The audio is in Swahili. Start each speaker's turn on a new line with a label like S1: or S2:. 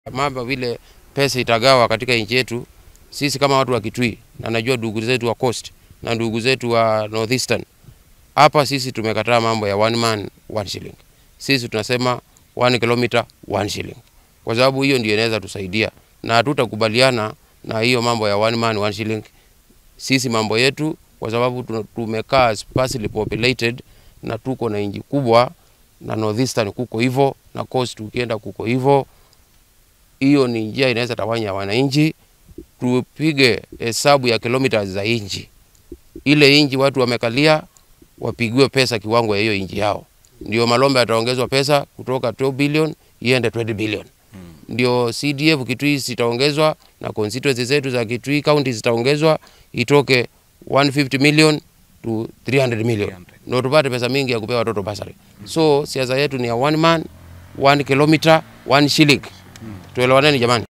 S1: mambo vile pesa itagawa katika nchi yetu, sisi kama watu wa Kitui na najua ndugu zetu wa Coast na ndugu zetu wa Northeastern, hapa sisi tumekataa mambo ya one man one shilling. Sisi tunasema one kilometer one shilling, kwa sababu hiyo ndio inaweza tusaidia, na hatutakubaliana na hiyo mambo ya one man one shilling. Sisi mambo yetu, kwa sababu tuna- tumekaa sparsely populated na tuko na nchi kubwa, na Northeastern kuko hivyo na Coast ukienda kuko hivyo hiyo ni njia inaweza tawanya wananchi. Tupige hesabu ya kilomita za inchi, ile inchi watu wamekalia wapigiwe pesa kiwango ya hiyo inchi yao, ndio Malombe ataongezwa pesa kutoka 12 billion iende 20 billion ndio CDF Kitui zitaongezwa na constituency zetu za Kitui county zitaongezwa itoke 150 million to 300 million, ndio tupate pesa mingi ya kupea watoto basari. So siasa yetu ni ya one man one kilometer one shilling. Tuelewaneni jamani.